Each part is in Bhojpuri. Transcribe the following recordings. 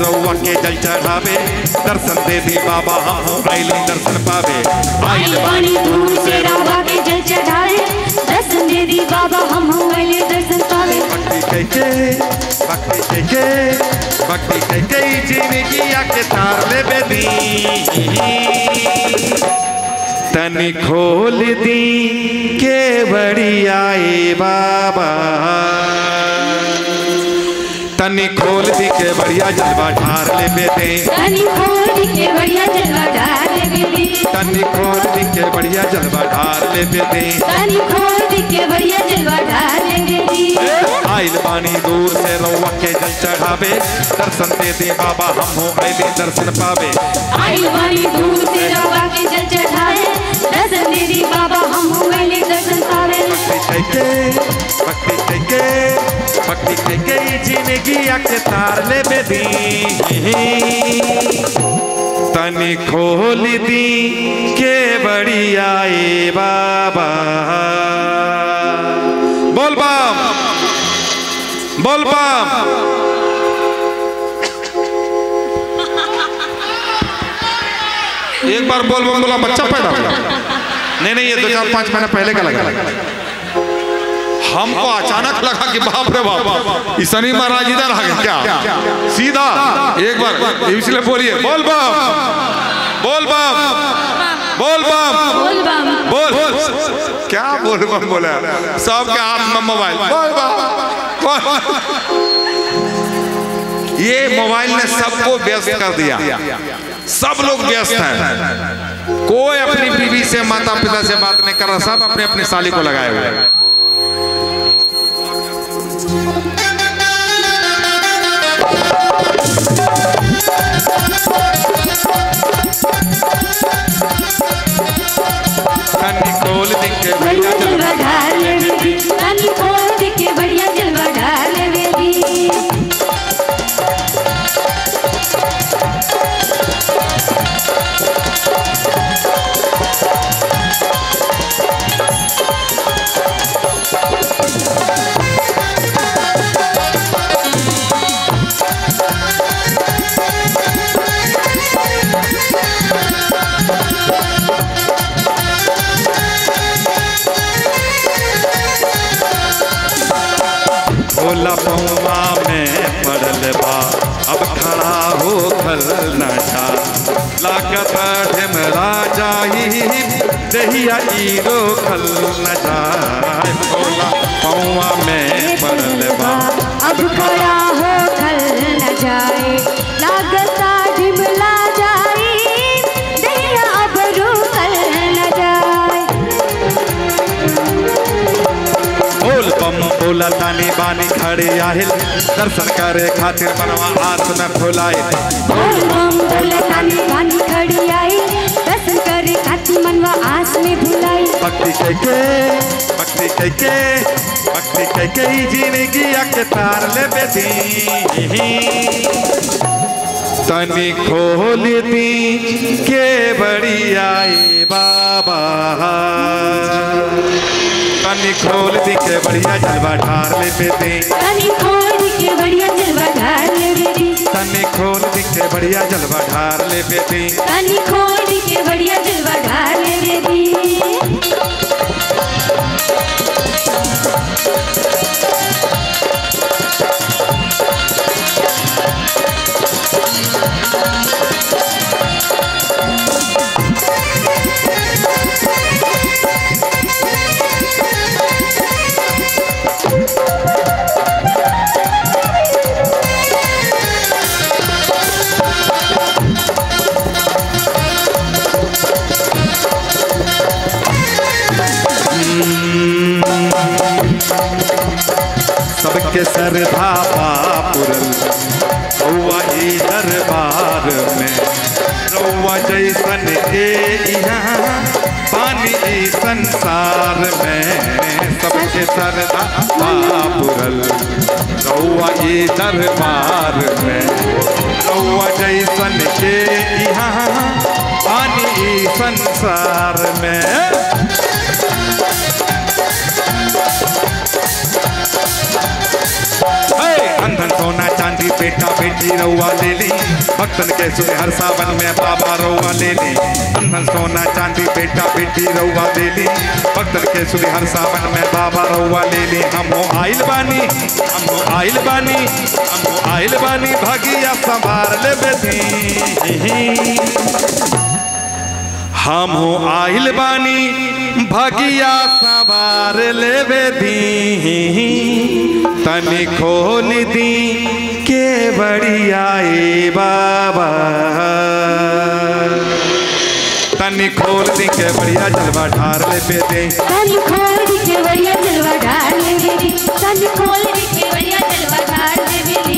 रउआ के जल चढ़ावे दर्शन दे दी बाबा हम आइल दर्शन पावे आइल बानी दूर से रवा के जल चढ़ाए दर्शन दे दी बाबा हम हुए दर्शन पावे भक्ति कैके भक्ति कैके भक्ति कैके जिंदगी आके तार ले बेदी तनी खोल दी के बड़ी आए बाबा तनी खोल दी के बढ़िया जलवा ढार ले बेदे तनी खोल के बढ़िया जलवा ढाल बेबी तनी खोल दी के बढ़िया जलवा ढार ले बेदे तनी खोल के बढ़िया जलवा ढाल बेबी आइल बानी दूर से रउआ के जल चढ़ावे दर्शन दे दे बाबा हम हो आइले दर्शन पावे आइल बानी दूर से रवा के जल चढ़ाए दर्शन दे दी बाबा हम हुए दर्शन पावे भक्ति कैके भक्ति कैके भक्ति कैके जिंदगी आके तार ले बेदी तनी खोल दी के बड़ी आए बाबा बोल बम बोल बम एक बार बोल बम बोला बच्चा पैदा हुआ नहीं नहीं ये दो चार पांच महीने पहले का लगा हमको अचानक लगा कि बाप रे बाप ये शनि महाराज इधर आ गए क्या सीधा एक बार इसलिए बोलिए बोल बम बोल बम बोल बम बोल बम बोल क्या बोल बम बोला सबके हाथ में मोबाइल बोल बम बोल। ये मोबाइल ने सबको व्यस्त कर दिया सब लोग व्यस्त हैं कोई अपनी बीवी से माता पिता से बात नहीं कर रहा सब अपने अपने साली को लगाए हुए हैं कन्नी खोल दिखे बढ़िया जलवा ढाल बेबी तनी खोल के बढ़िया जलवा ढाल बेबी भोला पौवा में पड़ल बा अब खड़ा हो खल न जा लागत ढेमरा जाई दहिया ई रोकल न जाए भोला पौवा में पड़ल बा अब खड़ा हो खल न जाए लागता ढिमला जाए दहिया अब रुकल न जाए बोल बम बोला तानी बानी खड़े आहिल दर्शन करे खातिर बनवा आस में फुलाए बोल बम बोले तानी बानी खड़ी आई दर्शन करे खाती मनवा आस में भुलाई भक्ति कैके भक्ति कैके भक्ति कैके ही जिंदगी के तार ले बेदी तनी खोल दी के बड़ी आए बाबा तनी खोल दी के बढ़िया जलवा ढार ले बेदी तनी खोल के बढ़िया जलवा ढाल बेबी तनी खोल दी के बढ़िया जलवा ढार ले बेदी तनी खोल के बढ़िया जलवा ढाल बेबी सबके सरधा पुरल रउआ ई दरबार में रउआ जैसन के यहाँ पानी ई संसार में सबके सरधा पुरल रउआ ई दरबार में रउआ जैसन के यहाँ पानी ई संसार में हे अंधन सोना चांदी बेटा बेटी रउआ ले ली भक्तन के सुने हर सावन में बाबा रउआ ले ली अंधन सोना चांदी बेटा बेटी रउआ ले ली भक्तन के सुने हर सावन में बाबा रउआ ले ली हम हो आइल बानी हम हो आइल बानी हम हो आइल बानी भगिया संभार ले बेटी हम हो आइल बानी भगिया सवार लेवे दी तनी खोल दी के बड़िया ए बाबा तनी खोल दी के बढ़िया जलवा ढार लेवे दे तन खोल के बढ़िया जलवा ढाल ले मेरी तन खोल के बढ़िया जलवा ढाल ले मेरी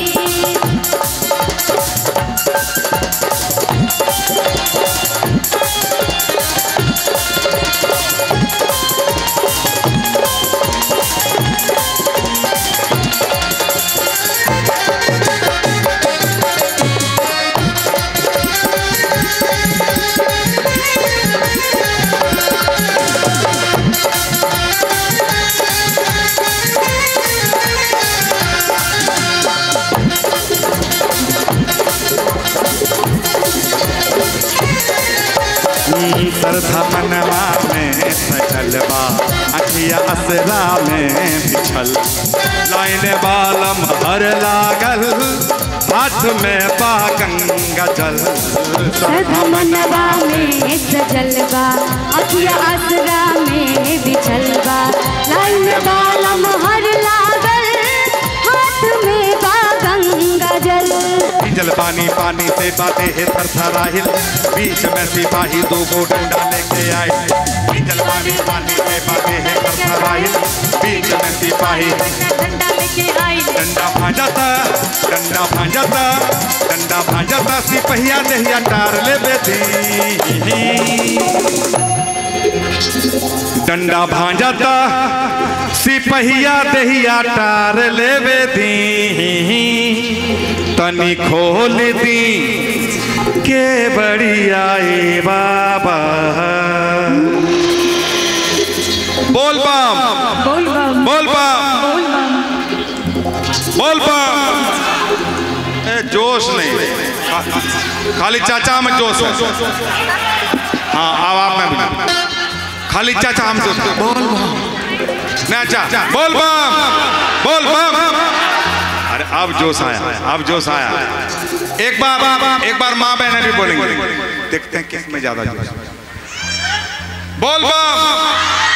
सरधा मनवा में सजल बा अखिया असरा में बिछल लाइन बालम हर लागल हाथ में बा गंगा जल सदा मनवा में सजलवा अखिया आसरा में बिछलवा लाइन बालम हर लागल हाथ में बा गंगा जल जल पानी पानी से बातें है थरथराहिल बीच में सिपाही दो गो डंडा लेके आए जल पानी पानी से बातें है थरथराहिल बीच में सिपाही डंडा लेके आई डंडा भाजता डंडा भाजता डंडा भाजता सिपहिया दहिया टार ले बेटी डंडा भाजता सिपहिया दहिया टार ले बेटी तनी खोल दी के बढ़िया ए बाबा बोल बम बोल बम बोल बम बोल बम बोल बम ए जोश नहीं खा- खाली चाचा में जोश है हाँ अब आप में भी खाली चाचा हम जोश बोल बम नहीं अच्छा बोल बम बोल बम अरे अब जोश आया अब जोश आया एक बार एक बार माँ बहने भी बोलेंगे देखते हैं किस में ज्यादा जोश बोल बम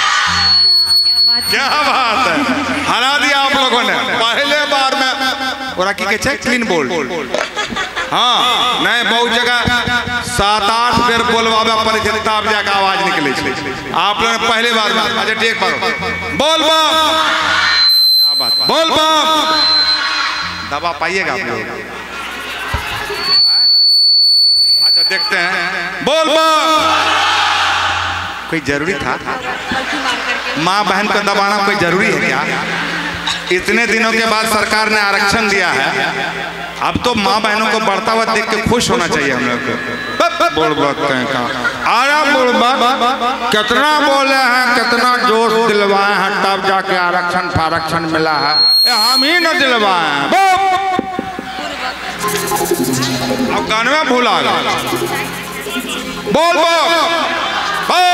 क्या बात है हरा दिया आप लोगों ने पहले बार में और की के छे क्लीन बोल्ड हाँ नहीं बहुत जगह सात आठ बेर बोलवावे पड़े छै तब जाके आवाज निकले छै आप लोगों ने पहले बार में अच्छा ठीक बार बोल बम क्या बात है? बोल बम दवा पाइएगा आप लोग हाँ? अच्छा देखते हैं बोल बम कोई जरूरी था माँ बहन को दबाना कोई जरूरी है क्या इतने दिनों के बाद सरकार ने आरक्षण दिया है अब तो माँ बहनों को बढ़ता हुआ देख के खुश होना चाहिए हम लोग को बोल बात कहें कहाँ आया बोल बात कितना बोले हैं कितना जोश दिलवाए हैं तब जाके आरक्षण फारक्षण मिला है ए, हम ही न दिलवाए हैं बोल। अब गाने में भूला गया बोल बोल बोल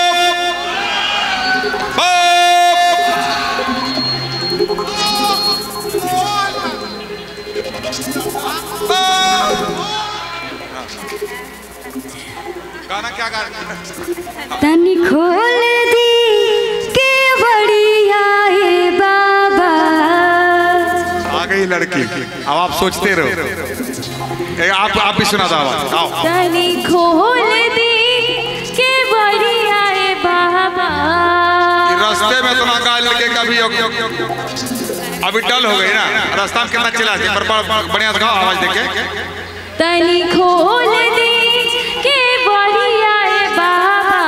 गाना क्या गा तनी खोल दी के बढ़िया है बाबा आ गई लड़की अब आप सोचते रहो ए, आप आप भी सुना दो आवाज आओ तनी खोल दी के बढ़िया है बाबा रास्ते में इतना गा लड़के कभी अभी डल हो गई ना रास्ता में कितना चिल्ला पर बड़- बढ़िया से गाओ आवाज देके तनी खोल दी के बढ़िया है बाबा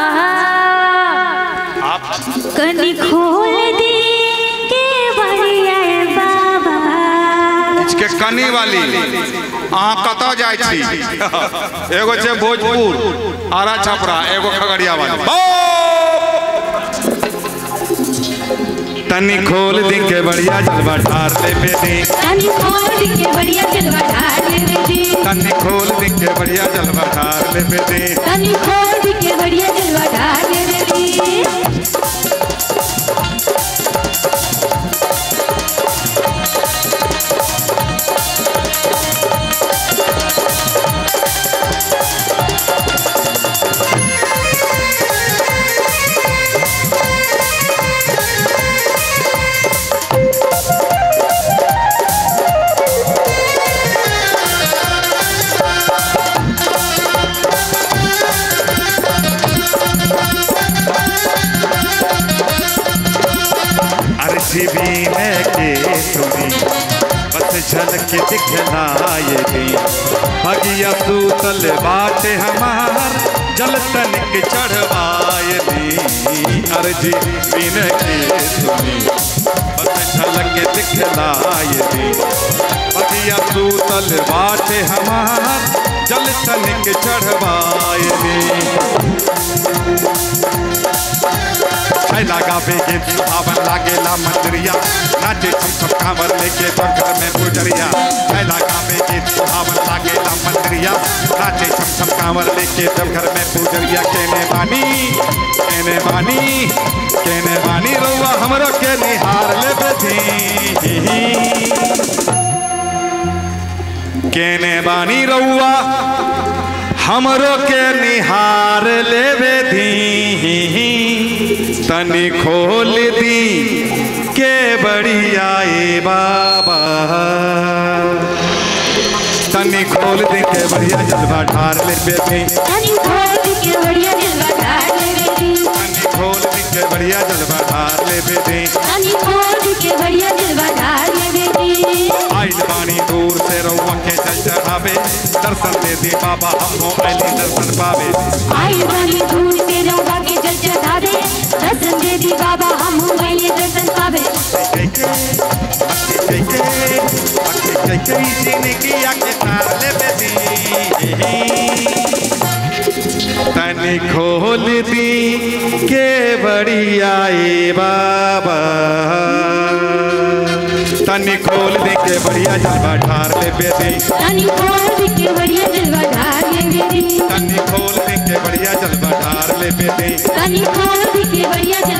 आप कनी खोल दी के बढ़िया है बाबा के कनी वाली अहाँ कतऽ जाइ छी एगो छै भोजपुर आरा छपरा एगो खगड़िया वाली तनी खोल दी के बढ़िया जलवा ढार ले बेदी तनी खोल के बढ़िया जलवा ढार ले बेदी तनी खोल दी के बढ़िया जलवा ढार ले बेदी तनी खोल के बढ़िया जलवा ढार ले बेदी अर्जी भी है के सुनी बस झलक दिखलाए दी भगिया सूतल बाटे हमार जल तनिक चढ़वाए दी अर्जी बिन के सुनी बस झलक दिखलाए दी भगिया सूतल बाटे हमार जल तनिक चढ़वाए दी छैला गावे के सुहावन लागेला मंदरिया नाचे छम छम कांवर लेके तो घर में पुजरिया छैला गावे के सुहावन लागेला मंदरिया नाचे छम छम कांवर लेके तो घर में पुजरिया केने बानी केने बानी केने बानी रउआ हमरो के निहार ले बेधी केने बानी रउआ हमरो के निहार लेवे दी तनी खोल दी के बढ़िया ए बाबा तनी खोल दी के बढ़िया जलवा ढार लेवे दी तनी खोल के बढ़िया जलवा ढार ले बेदी तनी खोल दी के बढ़िया जलवा ढार लेवे दी तनी खोल के बढ़िया जलवा ढार ले बेदी आइल बानी दूर से रउआ के जल चढ़ावे दर्शन दे दी बाबा हमो आइली दर्शन पावे आई वाली धूल से रवा के जल चढ़ा दे दर्शन दे दी बाबा हम पहले दर्शन पावे तनी खोल दी के बढ़िया ए बाबा तनी खोल दी के बढ़िया जलवा ढार ले बेदी तनी खोल के बढ़िया जलवा ढार ले बेदी तनी खोल दी के बढ़िया जलवा ढार ले बेदी तनी खोल के बढ़िया जलवा